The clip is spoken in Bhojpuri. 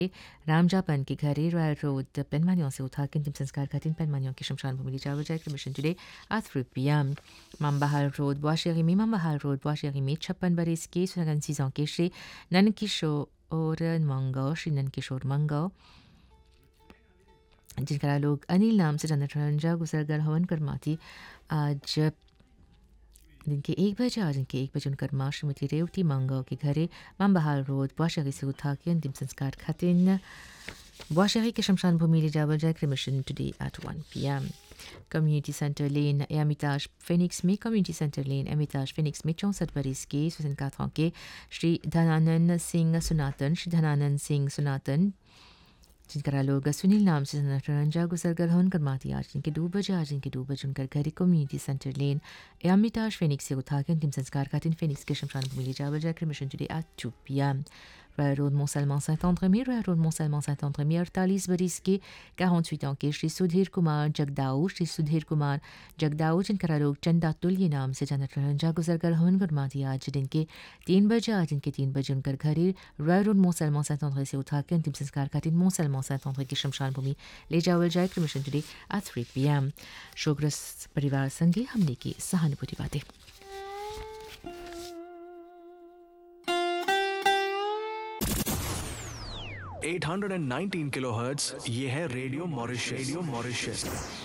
रामजापन के घरे रॉयल रोड पेनमानियों से उठा के अंतिम संस्कार खातिर पेनमानियों की शमशान भूमि जावर जाए मिशन today at 3 p.m. Mambahal Road, Boischerimi, Mambahal Road, Boischerimi, छप्पन बरस के सौ के श्री नन किशोर मंगो श्री नन किशोर मंगो जिनका लोग अनिल नाम से जानते रंजा गुजरगर हवन करमाती आज दिन के एक बजे आज इनके एक बजे उनकर माँ श्रीमती रेवती मांगाओ के घरे मामबहाल रोड बुआशरी से उठा के अंतिम संस्कार खातिर बुआशरी के शमशान भूमि ले जावल जाए cremation today at one P M community centre lane Hermitage Phoenix में community centre lane Hermitage Phoenix में चौंसठ बरस के स्वतंत्र गाथाओं के श्री धनानंद सिंह सुनातन श्री धनानंद सिंह सुनातन जिनका लोग सुनील नाम से रंजा गुजरगर हन कर माती आज इनके दो बजे आज इनके दो बजे उनकर घर community centre lane Hermitage Phoenix से उठा के अंतिम संस्कार का दिन फेनिक्स के शमशान भूमि ले जावल जाकर मिशन today at two P M Royal Road Mont-Salman Saint-André, Royal Road Mont-Salman Saint-André, 48 बरिस के 48 ans के श्री सुधीर कुमार जगदाऊ श्री सुधीर कुमार जगदाऊ जिनका लोग चंदा तुल्य नाम से जानत रंजा गुजरगर हवन गुरमाती आज दिन के तीन बजे आज इनके तीन बजे उनकर घरे रॉयल रोड मोसलमान सैंत आंद्रे से उठा के अंतिम संस्कार का दिन मोसलमान सैंत आंद्रे की शमशान भूमि ले जावल जाए मिशन today at three P M शोग्रस्त परिवार संगे हमने की सहानुभूति बातें 819 किलोहर्ट्ज ये है रेडियो मॉरिशस रेडियो मॉरिशस